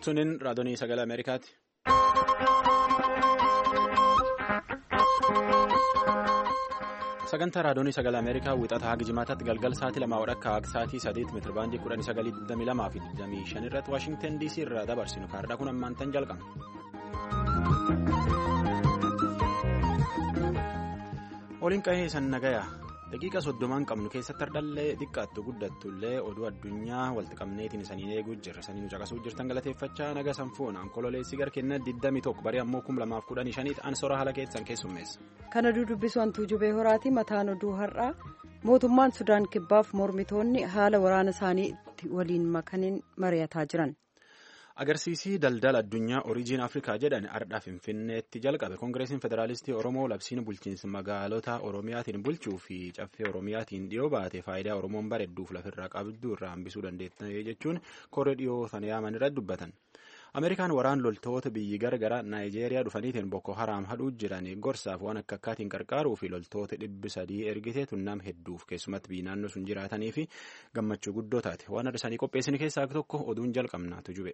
Sunin raadiyoo sagalee Ameerikaati. Sagantaa raadiyoo sagalee Ameerikaa wixataa haga jimaataatti galgala sa'aatii lamaa wadhakka haga sa'aatii sadeet meetira baandii kudhanii sagalii digdamii lamaa fi digdamii shan irratti Waashingtan DC irraa dabarsinu kaardhaa kun ammaan tan jalqaba. Waliin qahee san nagayaa daqiiqa soddomaan qabnu keessatti hardhallee xiqqaattu guddattullee oduu addunyaa walitti qabneetiin isaniin eeguu jirra isanii nu caqasuu jirtan galateeffachaa naga sanfuun onkololeessi garkeenna 21 barii ammoo 2015 an sora haala keessan keessummeessa. Kana dudubbisu hantuu jubee horaati mataan oduu har'aa mootummaan sudaan kibbaaf mormitoonni haala waraana isaanii waliin makaniin mari'ataa jiran. agarsiisii daldala addunyaa oriijiin afrikaa jedhan ardhaa finfinneetti jalqabe koongireesiin federaalistii oromoo labsiin bulchiinsa magaalota oromiyaatiin bulchuu fi caffee oromiyaatiin dhiyoo baate faayidaa oromoon bareedduuf lafirraa qabdu irraa hambisuu dandeetta jechuun koree dhiyoo sana yaaman irratti dubbatan ameerikaan waraan loltoota biyyi garagaraa naayijeeriyaa dhufaniitiin boko haraam hadhuu jiran gorsaaf waan akka akkaatiin qarqaaruu fi loltoota dhibbi sadii ergitee tunnam hedduuf keessumatti biyyi naannoo sun jiraatanii fi gammachuu guddoo taate waan adda isaanii qopheessin keessaa tokko oduun jalqabnaatu jube.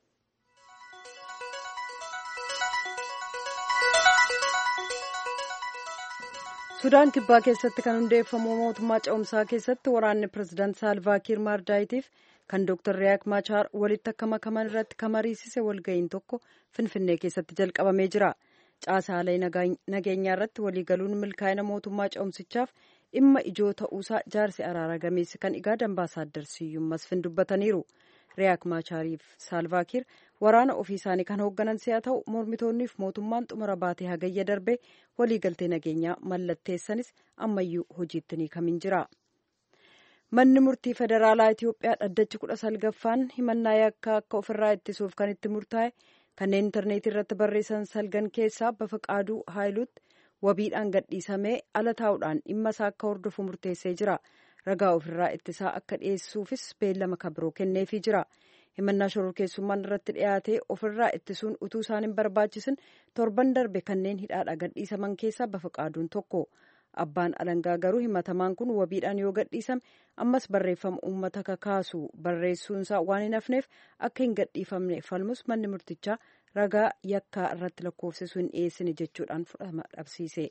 sudaan kibbaa keessatti kan hundeeffamu mootummaa ce'umsaa keessatti waraanni pirezidaant saalvaakiir maardaayitiif kan dooktar riyaak maachaar walitti akka makaman irratti kamariisise walga'iin tokko finfinnee keessatti jalqabamee jira caasaalee nageenyaa irratti waliigaluun milkaa'ina mootummaa ce'umsichaaf dhimma ijoo ta'uusaa jaarsi araara gameessi kan igaa dambaasaaddar siyyuum masfin dubbataniiru riyaak maachaariif saalvaakiir waraana ofii isaanii kan hoogganan si'a ta'u mormitoonniif mootummaan xumura baatee hagayya darbee waliigaltee nageenyaa mallatteessanis ammayyuu hojiitti ni kamin jira. manni murtii federaalaa itiyoophiyaa dhaddachi kudha salgaffaan himannaa yakkaa akka ofirraa ittisuuf kan itti murtaa'e kanneen intarneetii irratti barreessan salgan keessaa bafaqaaduu haayiluutti wabiidhaan gadhiisamee ala taa'uudhaan dhimma isaa akka hordofu murteessee jira ragaa ofirraa ittisaa akka dhiyeessuufis beellama kabiroo kenneefii jira. himannaa shororkeessummaan irratti dhiyaatee ofirraa ittisuun utuu isaan hin barbaachisin torban darbe kanneen hidhaadha gadhiisaman keessaa bafaqaaduun tokko abbaan alangaa garuu himatamaan kun wabiidhaan yoo gadhiisame ammas barreeffama uummata kakaasu barreessuunsaa waan hin hafneef akka hin gadhiifamne falmus manni murtichaa ragaa yakkaa irratti lakkoofsisu hin dhiyeessine jechuudhaan fudhatama dhabsiise.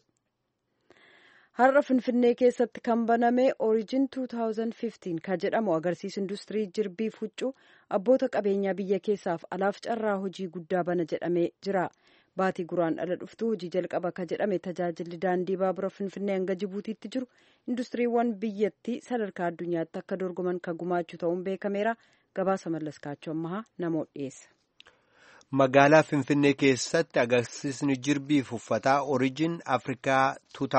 har'a finfinnee keessatti kan baname orijin 2015 kan jedhamu agarsiisa industirii jirbii huccuu abboota qabeenyaa biyya keessaaf alaaf carraa hojii guddaa bana jedhamee jira baatii guraandhala dhuftu hojii jalqaba ka jedhame tajaajilli daandii baabura finfinnee hanga jibuutiitti jiru industiriiwwan biyyattii sadarkaa addunyaatti akka dorgoman kan gumaachuu ta'uun beekameera gabaasa mallaskaachuu ammahaa namoota dhiyeessa. magaalaa finfinnee keessatti agarsiisni jirbiif uffataa orijin afrikaa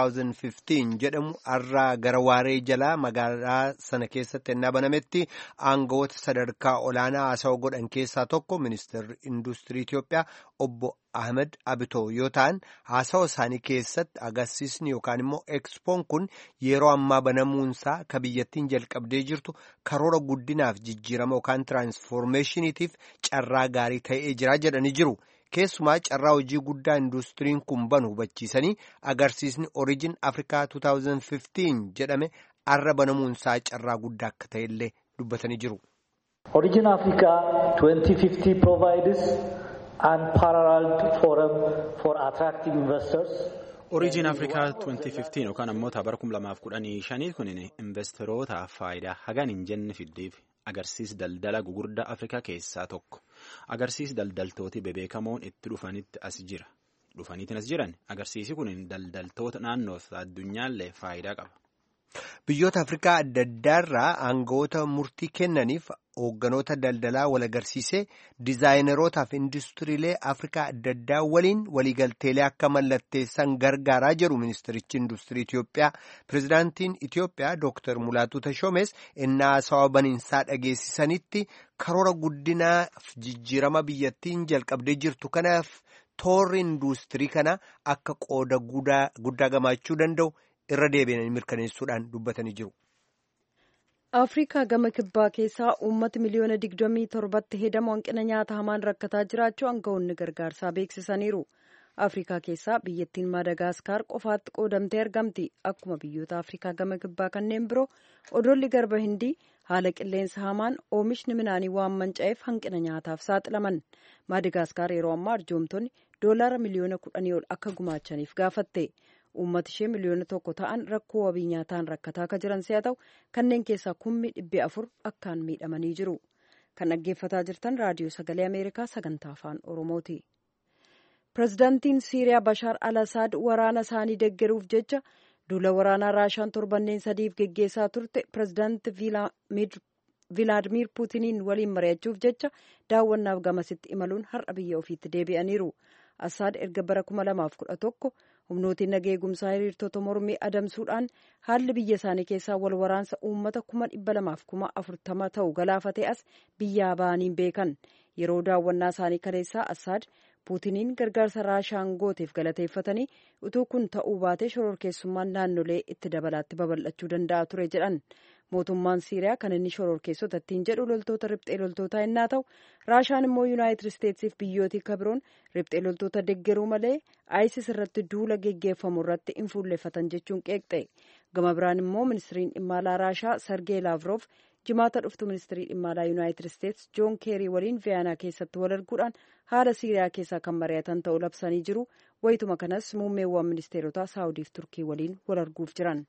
2015 jedhamu har'aa gara waaree jalaa magaalaa sana keessatti ennaa banametti aangawoota sadarkaa olaanaa haasawa godhan keessaa tokko ministeerri industirii Itiyoophiyaa obbo Ahmed Abitoo yoo ta'an haasawa isaanii keessatti agarsiisni yookaan immoo ekspoon kun yeroo ammaa banamuunsaa ka biyyattiin jalqabdee jirtu karoora guddinaaf jijjiirama yookaan tiraansfoormeeshiniitiif carraa gaarii ta'ee jira jedhanii jiru. Keessumaa carraa hojii guddaa industiriin kun banu hubachiisanii agarsiisni Origin Africa 2015 jedhame har'a banamuunsaa carraa guddaa akka ta'ellee dubbatanii jiru. Origin Africa 2050 provides unparalleled forum for attracting investors. Oriijin Afrikaa 2015 yookaan ammoo bara 2015 kun investorotaaf faayidaa hagan hin jenne fiddeef agarsiis daldala gugurdaa Afrikaa keessaa tokko. Agarsiis daldaltooti bebeekamoon itti dhufanitti as jira. Dhufaniitiin as jiran agarsiisi kun daldaltoota naannoo addunyaallee faayidaa qaba. Biyyoota Afrikaa adda addaarraa aangawoota murtii kennaniif hoogganoota daldalaa wal agarsiisee dizaayinerootaa fi industiriilee Afrikaa adda addaa waliin waliigalteelee akka mallatteessan gargaaraa jedhu ministerichi industirii Itiyoophiyaa. Pireezidaantiin Itiyoophiyaa Dr. Mulaatuu Tashoomes innaa haasawaa baniinsaa dhageessisanitti karoora guddinaaf jijjiirama biyyattiin jalqabdee jirtu kanaaf toorri industirii kana akka qooda guddaa gamaachuu danda'u. irra deebi'anii mirkaneessuudhaan dubbatanii jiru. afrikaa gama kibbaa keessaa uummata miliyoona digdamii torbatti hedamu hanqina nyaata hamaan rakkataa jiraachuu aangawoonni gargaarsaa beeksisaniiru. afrikaa keessaa biyyattiin maadagaasikaar qofaatti qoodamtee argamti akkuma biyyoota afrikaa gama kibbaa kanneen biroo odoolli garba hindii haala qilleensa hamaan oomishni midhaanii waan manca'eef hanqina nyaataaf saaxilaman maadagaskar yeroo ammaa arjoomtonni doolaara miliyoona kudhanii ol akka gumaachaniif gaafatte uummata ishee miliyoona tokko ta'an rakkoo wabii nyaataan rakkataa akka jiran si'a ta'u kanneen keessaa kummi dhibbi afur akkaan miidhamanii jiru kan dhaggeeffataa jirtan raadiyoo sagalee ameerikaa sagantaa afaan oromooti. pirezidaantiin siiriyaa bashaar al asaad waraana isaanii deggeruuf jecha duula waraanaa raashaan torbanneen sadiif geggeessaa turte pirezidaanti vilaadimir puutiniin waliin mari'achuuf jecha daawwannaaf gamasitti imaluun har'a biyya ofiitti deebi'aniiru asaad erga bara 2011 humnootiin nagaa eegumsaa hiriirtota mormii adamsuudhaan haalli biyya isaanii keessaa wal waraansa uummata kuma dhibba lamaaf kuma afurtama ta'u galaafatee as biyyaa ba'aniin beekan yeroo daawwannaa isaanii kaleessaa asaad puutiniin gargaarsa raashaan gooteef galateeffatanii utuu kun ta'uu baatee shororkeessummaan naannolee itti dabalaatti babal'achuu danda'a ture jedhan mootummaan siiriyaa kan inni shororkeessota ittiin jedhu loltoota riphxee loltootaa innaa ta'u raashaan immoo yuunaayitid isteetsiif biyyootii kabiroon riphxee loltoota deggeruu malee ayisis irratti duula geggeeffamu irratti hin fuulleffatan jechuun qeeqxe gama biraan immoo ministiriin dhimma alaa raashaa sargee laavroof jimaata dhuftu ministirii dhimma alaa yuunaayitid isteets joon keerii waliin viyaanaa keessatti wal arguudhaan haala siiriyaa keessaa kan mari'atan ta'uu labsanii jiru wayituma kanas muummeewwan ministeerotaa saawudiif turkii waliin wal arguuf jiran.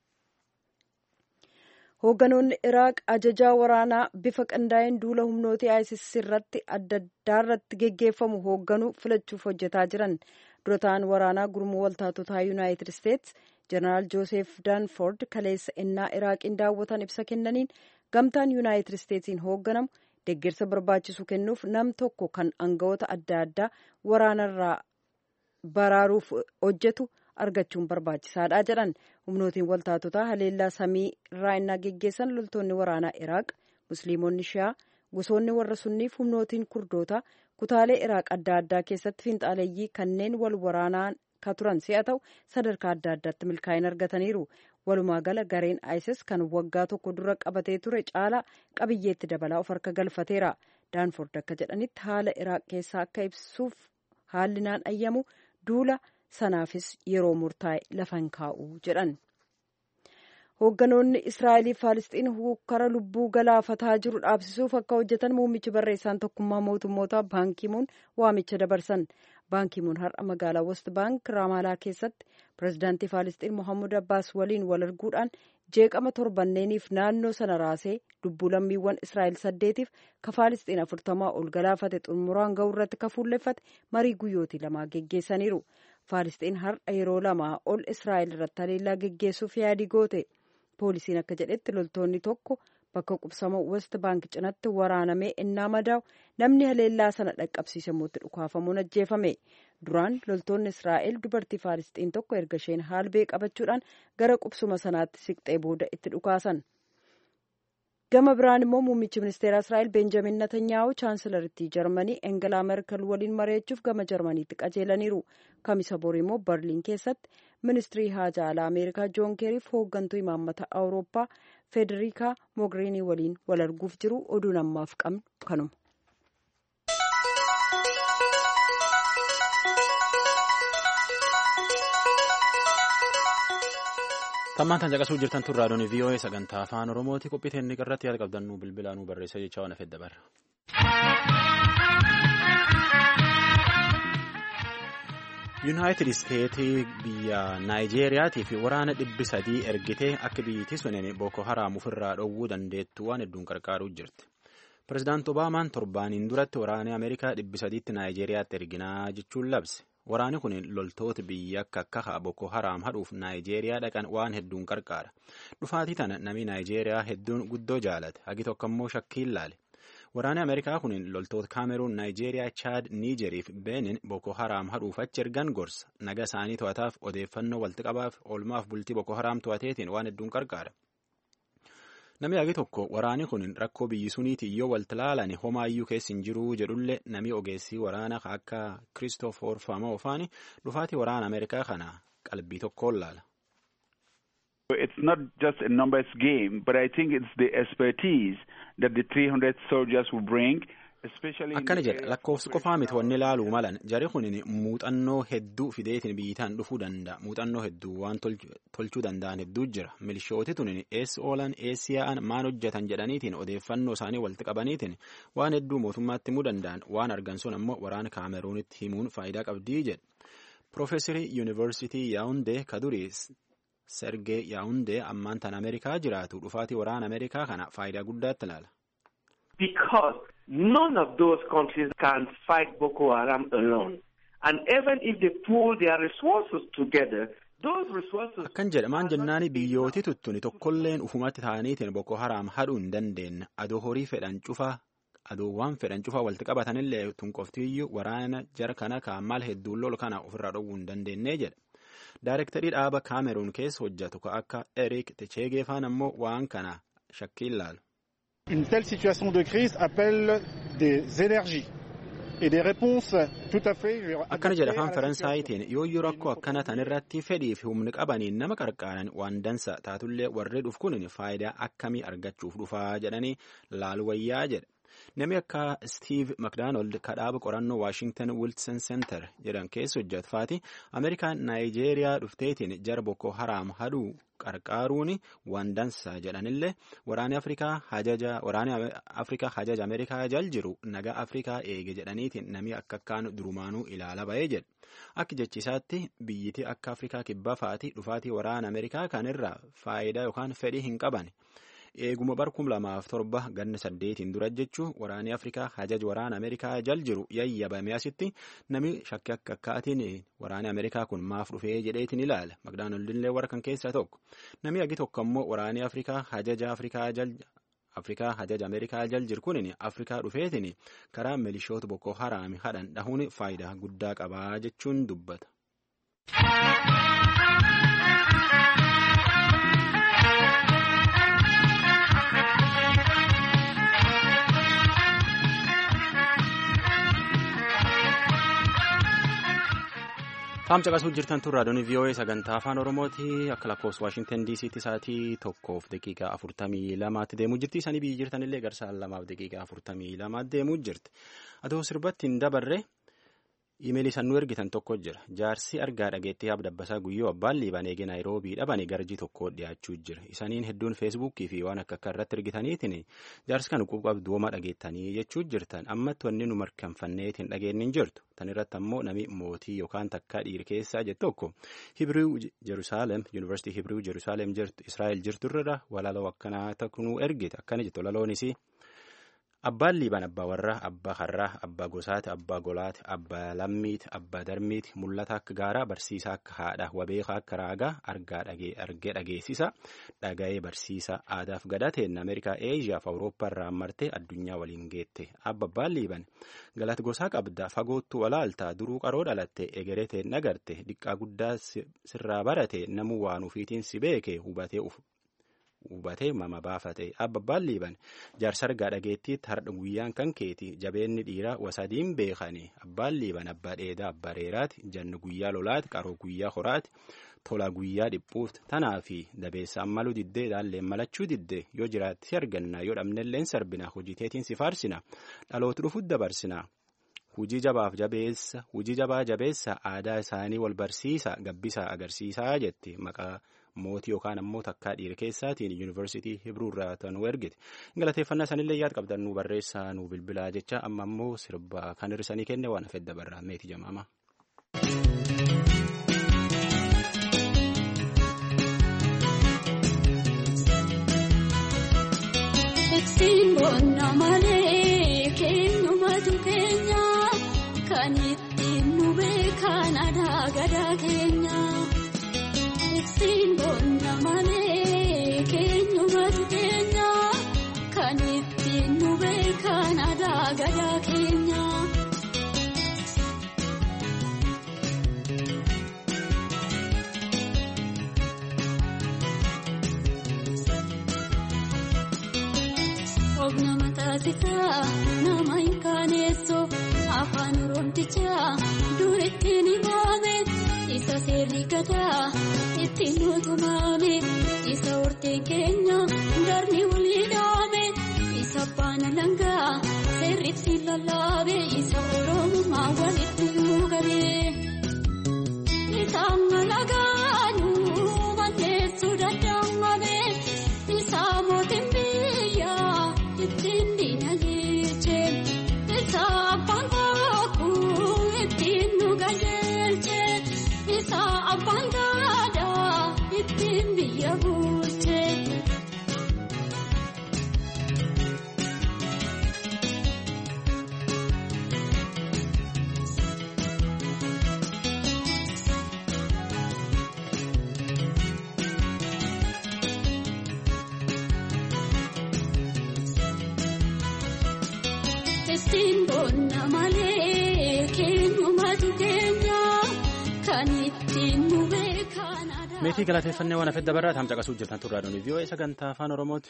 hoogganoonni iraaq ajajaa waraanaa bifa qindaa'een duula humnooti isis irratti adda addaarratti geggeeffamu hoogganuu filachuuf hojjetaa jiran dura ta'an waraanaa gurmuu waltaatotaa yuunaayitid isteets jeneraal joosef daanford kaleessa innaa iraaqiin daawwatan ibsa kennaniin gamtaan yuunaayitid isteetsiin hoogganamu deeggarsa barbaachisu kennuuf nam tokko kan aangawoota adda addaa waraanarraa baraaruuf hojjetu argachuun barbaachisaadha jedhan humnootiin waltaatotaa haleellaa samii irraa innaa geggeessan loltoonni waraanaa iraaq musliimonni shiyaa gosoonni warra sunniif humnootiin kurdootaa kutaalee iraaq adda addaa keessatti fiinxaaleeyyii kanneen wal waraanaa ka turan si'a ta'u sadarkaa adda addaatti milkaa'ina argataniiru walumaa gala gareen isis kan waggaa tokko dura qabatee ture caalaa qabiyyeetti dabalaa of harka galfateera daanford akka jedhanitti haala iraaq keessaa akka ibsuuf haalli naan ayyamu duula sanaafis yeroo murtaa'e lafan kaa'u jedhan hoogganoonni israa'elii faalisxiin hukkara lubbuu galaafataa jiru dhaabsisuuf akka hojjetan muummichi barreessaan tokkummaa mootummoota baankimuun waamicha dabarsan baankimuun har'a magaalaa west baank raamaalaa keessatti pirezidaantii faalisxiin mohammud abbaas waliin wal arguudhaan jeeqama torbanneeniif naannoo sana raasee lubbuu lammiiwwan israa'el saddeetiif ka faalisxiin afurtamaa ol galaafate xumuraan ga'uu irratti ka fuulleffate marii guyyootii lamaa geggeessaniiru faalisxiin har'a yeroo lamaa ol israa'el irratti haleellaa geggeessuuf yaadii goote poolisiin akka jedhetti loltoonni tokko bakka qubsama west baank cinatti waraanamee innaa madaa'u namni haleellaa sana dhaqqabsiise mootti dhukaafamuun ajjeefame duraan loltoonni israa'el dubartii faalisxiin tokko erga isheen haalbee qabachuudhaan gara qubsuma sanaatti siqxee booda itti dhukaasan gama biraan immoo muummichi ministeera israa'el beenjamin natanyaahu chaansilarittii jarmanii engelaa merkel waliin mari'achuuf gama jarmaniitti qajeelaniiru kamisa bor immoo barliin keessatti ministirii haajaa alaa ameerikaa joon keeriif hooggantuu imaammata awurooppaa federikaa mogheerinii waliin wal arguuf jiru oduun ammaaf qabnu kanuma. tammaan tan caqasuu jirtan tun raadiyoon vii'oo'ee sagantaa afaan oromooti qophii inni irratti yaada qabdannuu bilbilaa nuu barreessa jecha waan afedda barra. yuunaayitid isteetii biyya naayijeeriyaatii fi waraana dhibbi sadii ergitee akka biyyittii sunin booko haraam ofirraa dhowwuu dandeettu waan hedduun qarqaaruu jirti. pirezidaanti obaamaan torbaaniin duratti waraana ameerikaa dhibbi sadiitti naayijeeriyaatti erginaa jechuun labse. waraani kun loltoota biyya akka akka boko haraam hadhuuf naayijeeriyaa dhaqan waan hedduun qarqaara dhufaatii tana namni naayijeeriyaa hedduun guddoo jaalate hagi tokko immoo shakkiin laale waraani ameerikaa kun loltoota kaameruun naayijeeriyaa chaad niijeriif beenin boko haraam hadhuuf achi ergan gorsa naga isaanii to'ataaf odeeffannoo walitti qabaaf oolmaaf bultii boko haraam to'ateetiin waan hedduun qarqaara. Namni hagi tokko waraani kun rakkoo biyyi suniiti yoo walti laalan homaayyuu keessa hin jiruu jedhullee namni ogeessii waraana akka Kiristoofor Faamoofaani dhufaatii waraana Ameerikaa kana qalbii tokkoon laala. It's not just a numbers game, but I think it's the expertise that the 300 soldiers will bring akkana jedha lakkoofsi qofaa miti wanni ilaaluu malan jari kunin muuxannoo hedduu fideetiin biyyitaan dhufuu danda'a muuxannoo hedduu waan tolchuu danda'an hedduu jira milishooti tunin eessi oolan eessi yaa'an maan hojjetan jedhaniitiin odeeffannoo isaanii walitti qabaniitiin waan hedduu mootummaatti himuu danda'an waan argan sun ammoo waraana kaameruunitti himuun faayidaa qabdii jedha Piroofeesarii Yuunivarsiitii Yaawundee kadurii Sergee Yaawundee ammaan tan Ameerikaa jiraatu dhufaatii waraana Ameerikaa kana faayidaa guddaatti ilaala. Because none of those countries can fight Boko Haram alone. And even if they pool their resources together, those resources... Akkan jedhamaan jennaani biyyooti tuttuni tokkolleen ufumatti ta'aniitiin Boko Haram hadhuu hin dandeenye adoo horii fedhan cufaa adoowwan fedhan cufaa walitti qabatanillee tunqoftiyyuu waraana jara kana kaammal hedduun lolu kana ofirraa dhowwuu hin dandeenye jedha. Daayirektarii dhaaba Kaameruun keessa hojjetu ka akka Eric Techeegeefaan ammoo waan kana shakkii ilaalu. Une telle situation de crise appelle des énergies et des réponses tout à fait. Akkana jedha afaan Faransaayitiin yooyyuu rakkoo akkana tan irratti fedhii fi humni qabaniin nama qarqaaran waan dansa taatullee warri dhuf kun faayidaa akkamii argachuuf dhufaa jedhanii laalu wayyaa jedha. Namni akka Steve McDonald kadhaaba qorannoo Washington Wilson Center jedhan keessa hojjetu faati Ameerikaan Naayijeeriyaa dhufteetiin jara Boko Haram hadhuu qarqaaruun waan dansaa jedhanillee waraanni Afrikaa hajaja waraanni Afrikaa hajaja Ameerikaa jal jiru nagaa Afrikaa eege jedhaniitiin namni akka akkaan durumaanuu ilaala ba'ee jedha. Akka jechisaatti biyyiti akka Afrikaa kibbaa faati dhufaatii waraana Ameerikaa kanirraa faayidaa yookaan fedhii hin qaban. Eeguma barkum lamaaf torba ganna saddeetiin dura jechuun waraanni Afrikaa hajaj waraana Ameerikaa jal jiru yayyabame asitti namni shakkii akka akkaatiin waraanni Ameerikaa kun maaf dhufee jedheetiin ilaala. Magdaanolillee warra kan keessaa tokko. Namni agi tokko ammoo waraanni Afrikaa hajaja Afrikaa jal Afrikaa hajaja Ameerikaa jal jiru kunin Afrikaa dhufeetiin karaa milishoota Boko Haraami hadhan dhahuun faayidaa guddaa qabaa jechuun dubbata. Faam caqasuu jirtan tun raadiyoon VOA sagantaa afaan Oromooti akka lakkoofsa Waashingtan DC'tti sa'aatii tokkoof daqiiqaa afurtamii lamaatti deemuu jirti. Isanii biyyi jirtanillee garsaan lamaaf daqiiqaa afurtamii lamaatti deemuu jirti. Adoo sirbatti hin dabarre imeelii san nu ergitan tokko jira. Jaarsi argaa dhageettii haab dabbasaa guyyoo abbaan liibaan eegee naayiroobii dhabanii garjii tokko dhiyaachuu jira. Isaniin hedduun feesbuukii fi waan akka akka irratti ergitaniitiin jaarsi kan quuqaaf duoma dhageettanii jechuu jirtan ammatti wanni nu mirkanfanneetiin dhageenye hin jirtu. Tan irratti ammoo nami mootii yookaan takka dhiira keessaa jettu tokko Hibiriw Jerusaalem Yuunivarsiitii Hibiriw Jerusaalem jirtu Israa'el jirtu irra walaloo akkanaa takkunuu ergite akkana jettu walaloonis abbaan liibaan abbaa warraa abbaa harraa abbaa gosaati abbaa golaati abbaa lammiiti abbaa darmiiti mul'ata akka gaaraa barsiisaa akka haadha wabeekaa akka raagaa argaa argee dhageessisa dhaga'ee barsiisa aadaaf gadateen ameerikaa eeshiyaaf awurooppaa irraa martee addunyaa waliin geette abba abbaan liiban galata gosaa qabda fagoottu walaaltaa duruu qaroo dhalatte egereteen nagarte diqqaa guddaa sirraa barate namuu waan ufiitiin si beeke hubatee hubatee mama baafate abbabbaan liiban jaarsa argaa dhageettiitti hardha guyyaan kan keeti jabeenni dhiiraa wasadiin beekani abbaan liiban abbaa dheedaa abbaa reeraati janni guyyaa lolaati qaroo guyyaa horaati tola guyyaa dhiphuuf tanaa fi dabeessa ammaluu diddee daalleen malachuu diddee yoo jiraatti si arganna yoo dhabnelleen sarbina hojiteetiin si faarsina dhaloota dhufuut dabarsina. Hujii jabaaf jabeessa hujii jabaa jabeessa aadaa isaanii wal barsiisa gabbisaa agarsiisaa jetti maqaa mootii yookaan ammoo takkaa dhiira keessaatiin yuunivarsiitii Hibiruu irraa tanuu ergite. Galateeffannaa sanillee yaad qabdan nu barreessaa nu bilbilaa jecha amma ammoo sirba kan hir'isanii kenne waan hafeef dabarraa meetii jamaama. Kan ittiin nu beekan aadaa gadaa keenya. Ittiin boonna malee keenyumatu keenya. Kan ittiin nu beekan aadaa gadaa keenya. Obna mataasisaa nama hin kaaneessoo. Afaan Oromotichaa dur ittiin himame isa seerri gadaa ittiin mootummaame isa horteen keenya darni walii dhaame isa baana langaa seerri itti lallaabee isa oromummaa walitti nuu galee. Isaan malagaanuu manneessuu danda'amee isaa mootiin biyyaa ittiin diinagdee isaa abbaan kakuu ittiin nu qajeelche isaa abbaan gaadaa ittiin biyya bulche. Ittiin boonna malee keenyumatu keenya kan ittiin nu beekan aadaa. meetii galateeffannee waan hafedda barraa taam caqasuu jirtan turraa doonii vii'oo sagantaa afaan oromooti.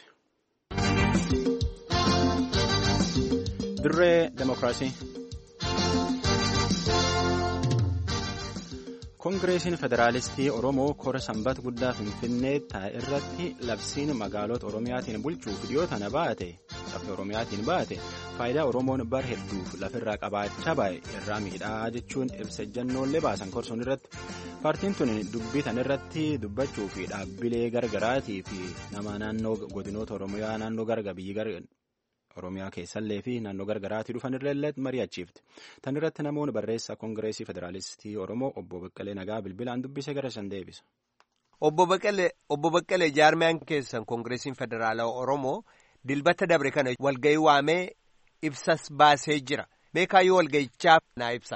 dirree demokiraasii. koongireesiin federaalistii oromoo kora sanbata guddaa finfinnee taa'e irratti labsiin magaalota oromiyaatiin bulchuuf dhiyoo tana baate caffee oromiyaatiin baate faayidaa oromoon bar hedduuf lafirraa qabaachaa baay'e irraa miidhaa jechuun ibsa ejjannoolee baasan korsoon irratti paartiin tun dubbii tan irratti dubbachuu fi dhaabbilee gargaraatii fi nama naannoo godinoota oromiyaa naannoo garga biyyi garga oromiyaa keessallee fi naannoo gargaraatii dhufan irra mari'achiifte tan irratti namoonni barreessaa koongireesii federaalistii oromoo obbo Baqqalee Nagaa bilbilaan dubbisee gara shan deebisa. Obbo Baqqalee Obbo Baqqalee jaarmiyaan keessan koongireesiin federaalaa oromoo dilbata dabre kana walgahii waamee ibsas baasee jira meekaayyoo walgahichaa naa ibsa.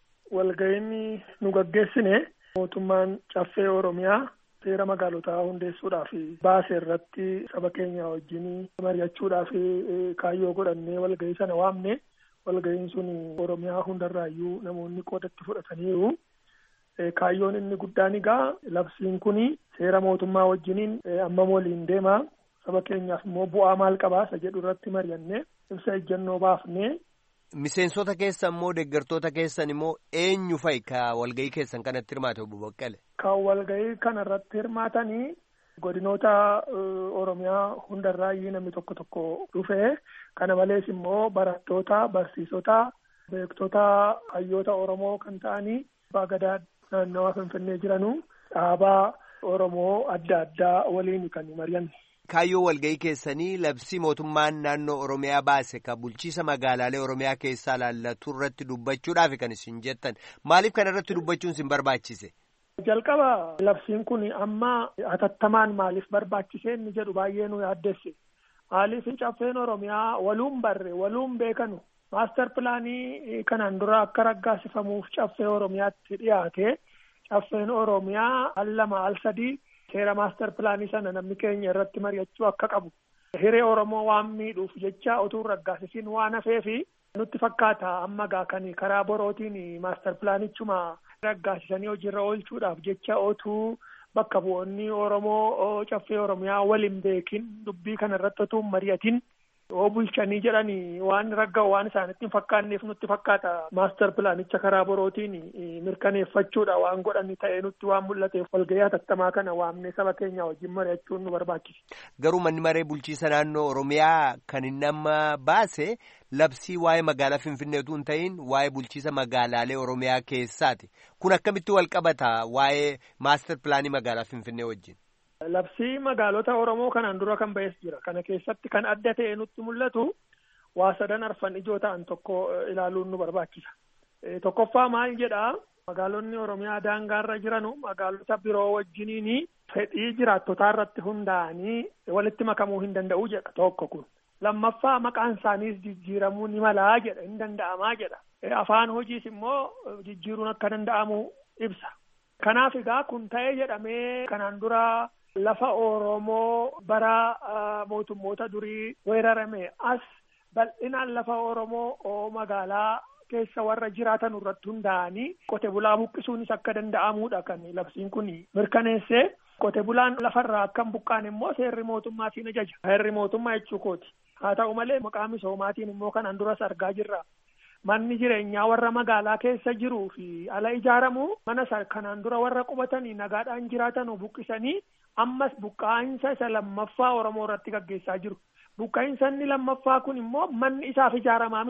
Walgahiin nu gaggeessine mootummaan caffee oromiyaa. seera magaalotaa hundeessuudhaaf baase irratti saba keenya wajjin mari'achuudhaaf kaayyoo godhannee walgahii sana waamne walgahiin sun oromiyaa hundarraayyuu namoonni qoodatti fudhataniiru. Kaayyoon inni guddaan egaa labsiin kun seera mootummaa wajjiniin amma waliin deema saba keenyaaf immoo bu'aa maal qabaa isa jedhu irratti mari'anne ibsa ejjannoo baafne. Miseensota keessan immoo deeggartoota keessan immoo eenyu fa'i ka walgahii keessan kanatti hirmaate obbo Baqqale? Kan walgahii kana irratti hirmaatanii godinoota Oromiyaa hundarraayyuu namni tokko tokko dhufe. Kana malees immoo barattoota, barsiisota, beektota hayyoota Oromoo kan ta'anii abbaa gadaa naannawaa Finfinnee jiranu dhaabaa Oromoo adda addaa waliin kan mari'anne. Kaayyoo walgahii keessanii labsii mootummaan naannoo Oromiyaa baase ka bulchiisa magaalaalee Oromiyaa keessaa laallatu irratti dubbachuudhaaf kan isin jettan maaliif kana irratti dubbachuun isin barbaachise? Jalqaba labsiin kun amma hatattamaan maaliif barbaachise inni jedhu baay'ee nu yaaddesse. Maaliif caffeen Oromiyaa waluun barre waluun beekanu maastar pilaanii kanaan dura akka raggaasifamuuf caffee Oromiyaatti dhiyaate caffeen Oromiyaa al lama al sadii seera maastar pilaanii sana namni keenya irratti mari'achuu akka qabu hiree oromoo waan miidhuuf jecha otuu raggaasisiin waan hafeefi nutti fakkaata amma gaa kan karaa borootiin maastar pilaanichuma raggaasisanii hojiirra oolchuudhaaf jecha otuu bakka bu'oonni oromoo caffee oromiyaa waliin beekin dubbii kana irratti otuu mari'atin yoo bulchanii jedhanii waan ragga waan isaanitti hin fakkaanneef nutti fakkaata maastar pilaanicha karaa borootiin mirkaneeffachuudha waan godhani ta'ee nutti waan mul'ateef walgahii hatattamaa kana waamnee saba keenya wajjin mari'achuun nu barbaachisa. Garuu manni maree bulchiisa naannoo Oromiyaa kan inni amma baase labsii waa'ee magaalaa Finfinneetu hin ta'in waa'ee bulchiisa magaalaalee Oromiyaa keessaati. Kun akkamitti wal qabata waa'ee maastar pilaanii magaalaa Finfinnee wajjin? Labsii magaalota Oromoo kanaan dura kan ba'es jira. Kana keessatti kan adda ta'e nutti mul'atu waa sadan arfan ijoo ta'an tokko ilaaluun nu barbaachisa. Tokkoffaa maal jedhaa magaalonni Oromiyaa daangaarra jiranu magaalota biroo wajjiniin fedhii jiraattotaa irratti hundaa'anii walitti makamuu hin danda'u jedha tokko kun. Lammaffaa maqaan isaaniis jijjiiramuu ni malaa jedha hin danda'amaa jedha. Afaan hojiis immoo jijjiiruun akka danda'amu ibsa. Kanaaf egaa kun ta'ee jedhamee kanaan dura lafa Oromoo bara mootummoota durii weerarame as bal'inaan lafa Oromoo magaalaa keessa warra jiraatan irratti hundaa'anii qote bulaa buqqisuunis akka danda'amuudha kan labsiin kun mirkaneessee qote bulaan lafarraa akka hin buqqaane immoo seerri mootummaatiin ajaja. Seerri mootummaa jechuu kooti. Haa ta'u malee maqaa misoomaatiin immoo kanaan duras argaa jirra. Manni jireenyaa warra magaalaa keessa jiruu fi ala ijaaramu mana kanaan dura warra qubatanii nagaadhaan jiraatan buqqisanii ammas buqqaa'insa isa lammaffaa Oromoo irratti gaggeessaa jiru. Buqqaa'insa inni lammaffaa kun immoo manni isaaf ijaaramaa miti.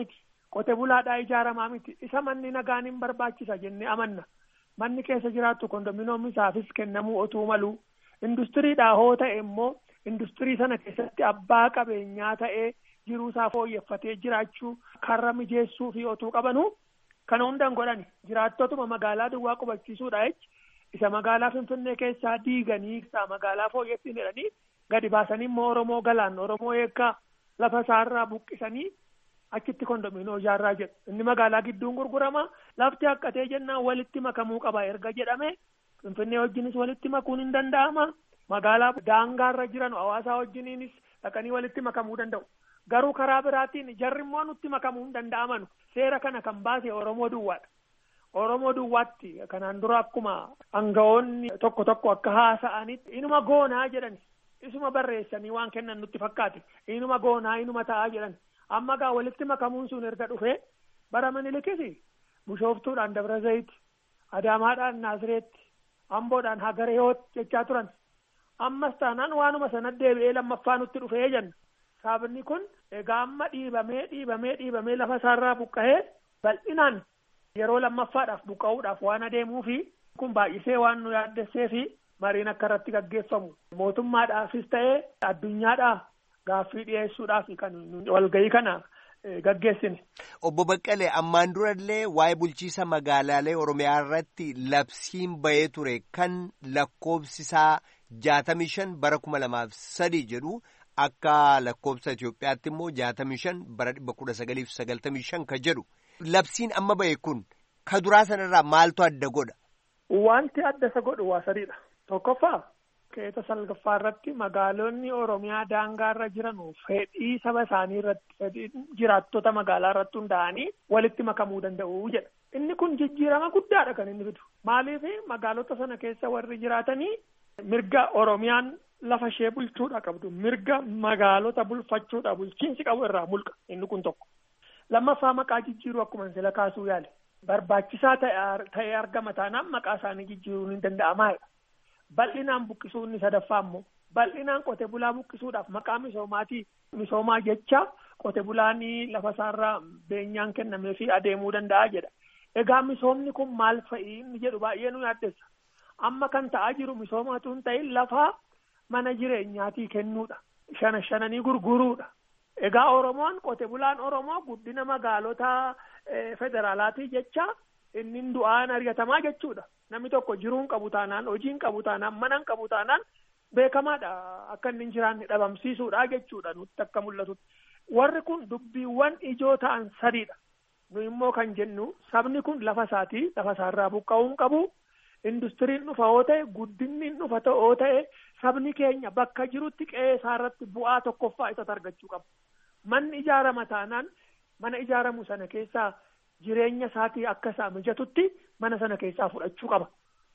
qote bulaadhaa ijaaramaa miti isa manni nagaan hin barbaachisa jennee amanna manni keessa jiraattu kondominoommisaafis kennamuu otuu malu industiriidhaa hoo ta'e immoo industirii sana keessatti abbaa qabeenyaa ta'ee jiruusaa fooyyeffatee jiraachuu karra mijeessuu fi otuu qabanu kana hundaan godhani jiraattotuma magaalaa duwwaa qubachiisuudha jechi isa magaalaa finfinnee keessaa diiganii isaa magaalaa fooyyessin jedhanii gadi baasanii immoo oromoo galaan oromoo eekkaa lafa isaarraa buqqisanii achitti kondominoo ijaarraa jedhu inni magaalaa gidduun gurgurama lafti haqqatee jennaan walitti makamuu qaba erga jedhame finfinnee wajjinis walitti makuun hin danda'ama magaalaa daangaarra jiran hawaasaa wajjiniinis dhaqanii walitti makamuu danda'u garuu karaa biraatiin jarri immoo nutti makamuu hin danda'aman seera kana kan baase oromoo duwwaadha oromoo duwwaatti kanaan dura akkuma aangawoonni tokko tokko akka haasa'anitti inuma goonaa jedhan isuma barreessanii waan kennan nutti fakkaate inuma goonaa inuma ta'aa jedhan amma gaa walitti makamuun sun erga dhufe bara minilikisi bishooftuudhaan dabra zayiti adaamaadhaan naazireetti amboodhaan hagareeyoot jechaa turan ammas taanaan waanuma sana deebi'ee lammaffaa nutti dhufee jenna sabni kun egaa amma dhiibamee dhiibamee dhiibamee lafa isaarraa buqqa'ee bal'inaan yeroo lammaffaadhaaf buqqa'uudhaaf waan adeemuu fi kun baay'isee waan nu yaaddessee fi mariin akka irratti gaggeeffamu mootummaadhaafis ta'ee addunyaadhaa gaaffii dhiyeessuudhaaf kan walgahii kana gaggeessine. Obbo Baqqalee ammaan durallee waa'ee bulchiisa magaalaalee Oromiyaa irratti labsiin bahee ture kan lakkoobsisaa jaatamii shan bara kuma lamaaf sadii jedhu akka lakkoobsa Itoophiyaatti immoo jaatamii shan bara dhibba kudha sagaliif sagaltamii shan ka jedhu labsiin amma bahe kun ka duraa sanarraa maaltu adda godha. Wanti adda isa godhu waa sadiidha. Tokkoffaa keessa salgaffaa irratti magaalonni Oromiyaa daangaarra jiran fedhii saba isaanii irratti fedhii jiraattota magaalaa irratti hundaa'anii walitti makamuu danda'u jedha. Inni kun jijjiirama guddaadha kan inni fidu. Maaliif magaalota sana keessa warri jiraatanii mirga Oromiyaan lafa ishee bulchuudha qabdu mirga magaalota bulfachuudha bulchiinsi qabu irraa mulqa inni kun tokko. Lammaffaa maqaa jijjiiruu akkuma sila kaasuu yaale. Barbaachisaa ta'ee argama taanaan maqaa isaanii jijjiiruun hin danda'amaadha. bal'inaan buqqisuu inni sadaffaa immoo bal'inaan qote bulaa buqqisuudhaaf maqaa misoomaatii misoomaa jecha qote bulaanii lafa isaarraa beenyaan kennamee fi adeemuu danda'a jedha. Egaa misoomni kun maal fa'i inni jedhu baay'ee nu yaaddessa. Amma kan ta'aa jiru misoomatu hin ta'in lafa mana jireenyaatii kennuudha. Shana shananii gurguruudha. Egaa Oromoon qote bulaan Oromoo guddina magaalota federaalaatii jecha inni du'aan argatamaa jechuudha. Namni tokko jiruun qabu taanaan hojiin qabu taanaan manan qabu taanaan beekamaadha akka inni hin jiraanne dhabamsiisuudha jechuudha nutti akka mul'atutti. Warri kun dubbiiwwan ijoo ta'an sadiidha. Nu immoo kan jennu sabni kun lafa isaatii lafa isaarraa buqqa'uun qabu. Industiriin dhufa yoo ta'e guddinni dhufa yoo ta'e sabni keenya bakka jirutti qe'ee isaarratti bu'aa tokkoffaa isatti argachuu qaba. Manni ijaarama taanaan mana ijaaramu sana keessaa jireenya isaatii akka isaa mijatutti mana sana keessaa fudhachuu qaba.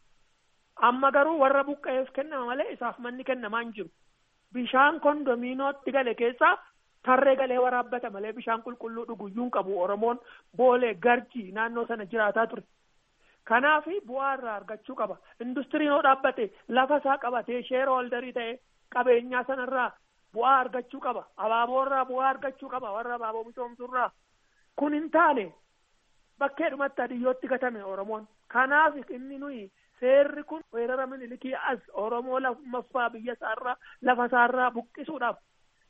Amma garuu warra buqqa'eef kennama malee isaaf manni kennamaa hin jiru. Bishaan kondominiootti gale keessaa tarree galee waraabbata malee bishaan qulqulluu dhuguyyuun qabu Oromoon boolee garjii naannoo sana jiraataa ture. Kanaaf bu'aa irraa argachuu qaba. Industiriin yoo dhaabbate lafa isaa qabatee sheera holdarii ta'e qabeenyaa sanarraa bu'aa argachuu qaba. Abaaboo irraa bu'aa argachuu qaba. Warra abaaboo misoomsurraa. Kun hin taane bakkeedhumatti adiyyootti gatame Oromoon. Kanaaf inni nuyi seerri kun weerara minilikii as Oromoo lammaffaa biyya isaarraa lafa isaarraa buqqisuudhaaf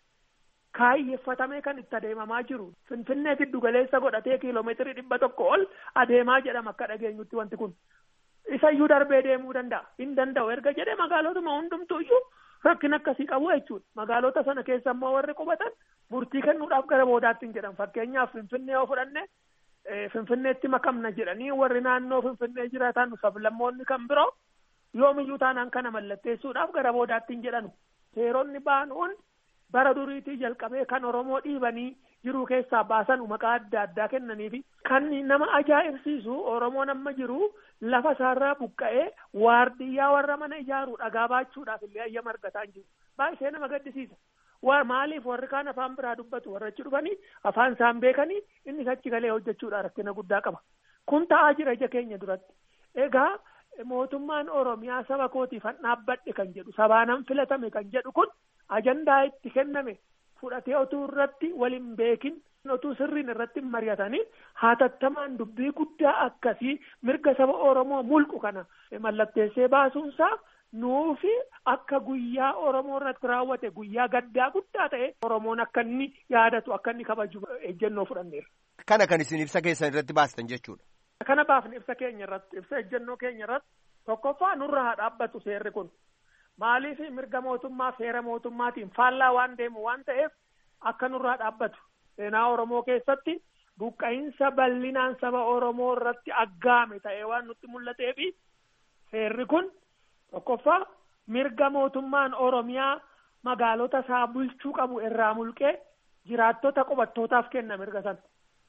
kaayyeeffatamee kan itti adeemamaa jiru. Finfinnee giddu galeessa godhatee kiiloomeetirii dhibba tokko ol adeemaa jedhama akka dhageenyutti wanti kun. Isayyuu darbee deemuu danda'a. Hin danda'u erga jedhee magaalotuma hundumtuu iyyuu rakkina akkasii qabu jechuudha. Magaalota sana keessa immoo warri qubatan murtii kennuudhaaf gara boodaatti hin jedhan. Fakkeenyaaf Finfinnee yoo fudhanne Finfinneetti makamna jedhanii warri naannoo Finfinnee jiraatan sablammoonni kan biroo yoomiyyuu taanaan kana mallatteessuudhaaf gara boodaatti hin jedhanu. Seeronni ba'an hundi bara duriitii jalqabee kan Oromoo dhiibanii jiruu keessaa baasan maqaa adda addaa kennanii fi kan nama ajaa'ibsiisu Oromoon amma jiru lafa isaarraa buqqa'ee waardiyyaa warra mana ijaaruu dhagaa baachuudhaaf illee ayyama argataa hin jiru. Baay'ee nama gaddisiisa. maaliif warri kaan afaan biraa dubbatu warra achi dhufanii afaan isaan beekanii innis achi galee hojjechuudha rakkina guddaa qaba. Kun ta'aa jira ija keenya duratti. Egaa mootummaan Oromiyaa saba kootiif han dhaabbadhe kan jedhu sabaanan filatame kan jedhu kun ajandaa itti kenname fudhatee otuu irratti waliin beekin otuu sirriin irratti mari'atanii hatattamaan dubbii guddaa akkasii mirga saba Oromoo mulqu kana mallatteessee baasuunsaa nuufi akka guyyaa Oromoo irratti raawwate guyyaa gaddaa guddaa ta'e Oromoon akka inni yaadatu akka inni kabaju ejjennoo fudhanneera. Kana kan isin ibsa keessan irratti baastan jechuudha. Kana baafne ibsa keenya irratti ibsa ejjennoo keenya irratti tokkoffaa nurra haa dhaabbatu seerri kun maaliif mirga mootummaa seera mootummaatiin faallaa waan deemu waan ta'eef akka nurraa dhaabbatu seenaa Oromoo keessatti buqqa'insa bal'inaan saba Oromoo irratti aggaame ta'ee waan nutti mul'ateefi seerri kun tokkoffaa mirga mootummaan Oromiyaa magaalota isaa bulchuu qabu irraa mulqee jiraattota qubattootaaf kenna mirga sana.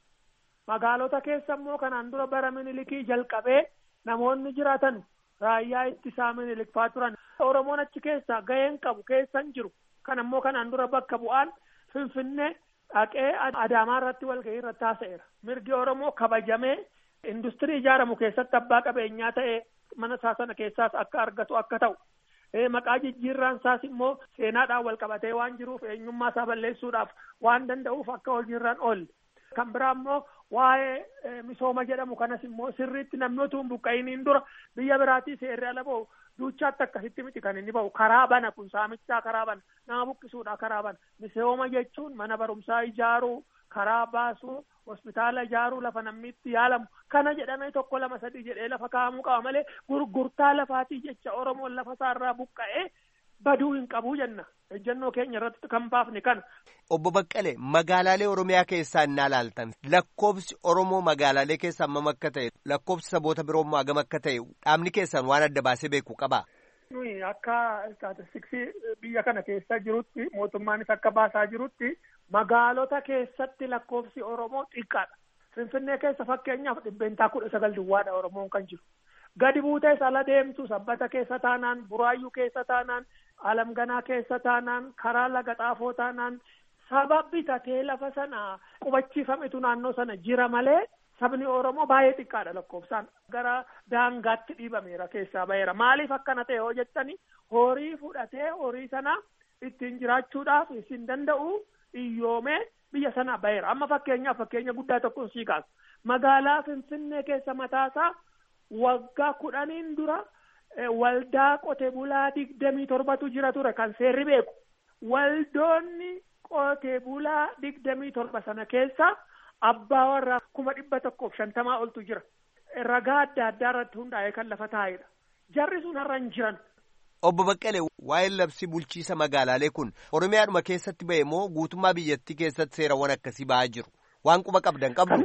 Magaalota keessa immoo kanaan dura bara minilikii jalqabee namoonni jiraatan raayyaa ittisaa minilikfaa turan. Oromoon achi keessa gaheen qabu keessan jiru. Kan ammoo kanaan dura bakka bu'aan Finfinnee dhaqee Adaamaa irratti walgahii irratti haasa'eera. Mirgi Oromoo kabajamee industirii ijaaramu keessatti abbaa qabeenyaa ta'ee mana isaa sana keessaas akka argatu akka ta'u. Maqaa jijjiirraan isaas immoo seenaadhaan wal qabatee waan jiruuf eenyummaa isaa balleessuudhaaf waan danda'uuf akka hojiirraan oolle. Kan biraa immoo waa'ee misooma jedhamu kanas immoo sirriitti namni utuu hin buqqa'iniin dura biyya biraatii seerri ala ba'u duuchaatti akkasitti miti kan inni ba'u karaa bana kun saamichaa karaa bana nama buqqisuudha karaa bana misooma jechuun mana barumsaa ijaaruu karaa baasuu hospitaala ijaaruu lafa namni itti yaalamu kana jedhamee tokko lama sadii jedhee lafa kaa'amuu qaba malee gurgurtaa lafaatii jecha oromoon lafa isaarraa buqqa'ee baduu hin qabuu jenna ejjennoo keenya irratti kan baafne kana. Obbo Baqqalee magaalaalee Oromiyaa keessaa innaa ilaaltan lakkoobsi Oromoo magaalaalee keessaa hammam akka ta'e lakkoobsi saboota biroo immoo hagam akka ta'e dhaabni keessan waan adda baasee beeku qabaa. Nuyi akka istaatistiksii biyya kana keessa jirutti mootummaanis akka baasaa jirutti magaalota keessatti lakkoofsi Oromoo xiqqaadha. Finfinnee keessa fakkeenyaaf dhibbeentaa kudha sagal duwwaadha Oromoon kan jiru. Gadi buutees ala deemtu sabbata keessa taanaan buraayyuu keessa taanaan alamganaa keessa taanaan karaa laga xaafoo taanaan saba bitatee lafa sana qubachiifametu naannoo sana jira malee sabni Oromoo baay'ee xiqqaadha lakkoofsaan gara daangaatti dhiibameera keessaa baheera maaliif akkana ta'e hoo jettani horii fudhatee horii sana ittiin jiraachuudhaaf isin danda'u iyyoomee biyya sana baheera amma fakkeenyaaf fakkeenya guddaa tokkoon sii kaasu magaalaa Finfinnee keessa mataasaa waggaa kudhaniin dura waldaa qote bulaa digdamii torbatu jira ture kan seerri beeku waldoonni qote bulaa digdamii torba sana keessa abbaa warraa kuma dhibba tokkoof shantamaa oltu jira ragaa adda addaa irratti hundaa'ee kan lafa taa'edha jarri sun har'a hin jiran. Obbo Baqqalee waa'ee labsii bulchiisa magaalaalee kun Oromiyaadhuma keessatti ba'e moo guutummaa biyyattii keessatti seerawwan akkasii ba'aa jiru waan quba qabdan qabdu.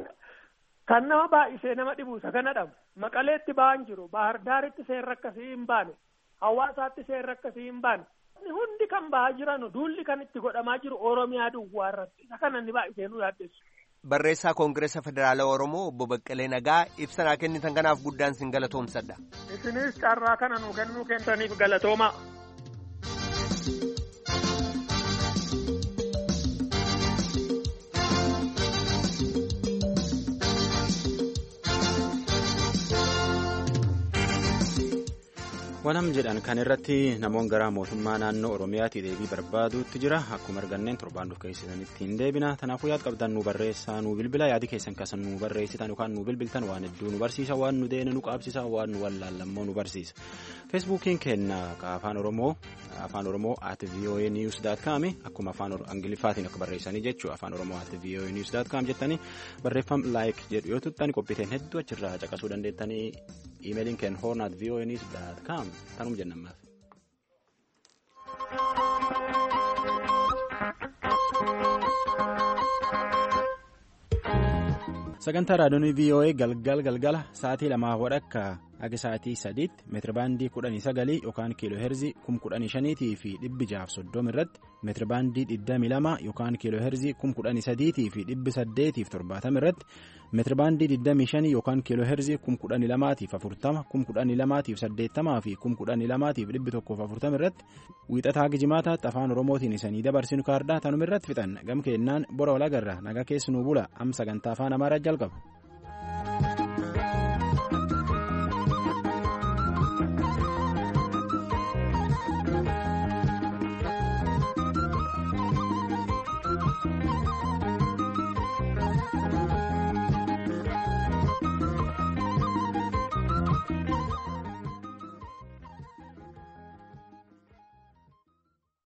Kan nama baay'isee nama dhibu isa kana dhabu maqaleetti ba'an jiru bahardaaritti seerri akkasii hin baane hawaasaatti seerri akkasii hin baane hundi kan ba'aa jiran duulli kan itti godhamaa jiru oromiyaa duwwaa irratti isa kana inni baay'isee nu yaaddeessu. Barreessaa Koongireesa Federaalaa Oromoo obbo Baqqalee Nagaa ibsa naa kennitan kanaaf guddaan sin galatoomsadha. Isinis carraa kana nu kennuu keessaniif galatoomaa. wanam jedhan kan irratti namoon gara mootummaa naannoo oromiyaatti deebii barbaaduutti jira akkuma arganneen torbaan dhuuf keessanitti hin deebina kanaafuu yaad qabdan nu barreessaa nu bilbila yaadi keessan kasan nu barreessitan yookaan nu bilbiltan waan hedduu nu barsiisa waan nu deene nu qaabsisa waan nu wallaallammoo nu barsiisa feesbuukiin kenna afaan oromoo afaan oromoo at voa news dot com akkuma afaan angiliffaatiin akka barreessanii jechuu afaan oromoo at voa news dot com jettanii barreeffam laayik jedhu yoo tuttan qophiiteen hedduu achirraa caqasuu dandeettanii iimeeliin keen hoorn at voa news dot com tanum jennammaaf. sagantaa raadiyoon voa galgal galgala sa'aatii lamaa wadhakka akka sa'aatii sadiitti meetirabaandii kudhanii sagalii yookaan kiiloo heerzii kum kudhanii shaniitii fi dhibbi jaaf soddoma irratti meetirabaandii digdamii lama yookaan kiiloo heerzii kum kudhanii sadiitii fi dhibbi saddeetiif torbaatama irratti meetirabaandii digdamii shanii yookaan kiiloo heerzii kum kudhanii lamaatiif afurtama kum kudhanii lamaatiif saddeettamaa fi kum kudhanii lamaatiif dhibbi tokkoof afurtama irratti wiixataa gijimaataatti afaan oromootiin isanii dabarsinu kaardaa tanuma irratti fixan gam keennaan bora walagarra nagaa keessanuu bula am sagantaa afaan amaaraa jalqaba.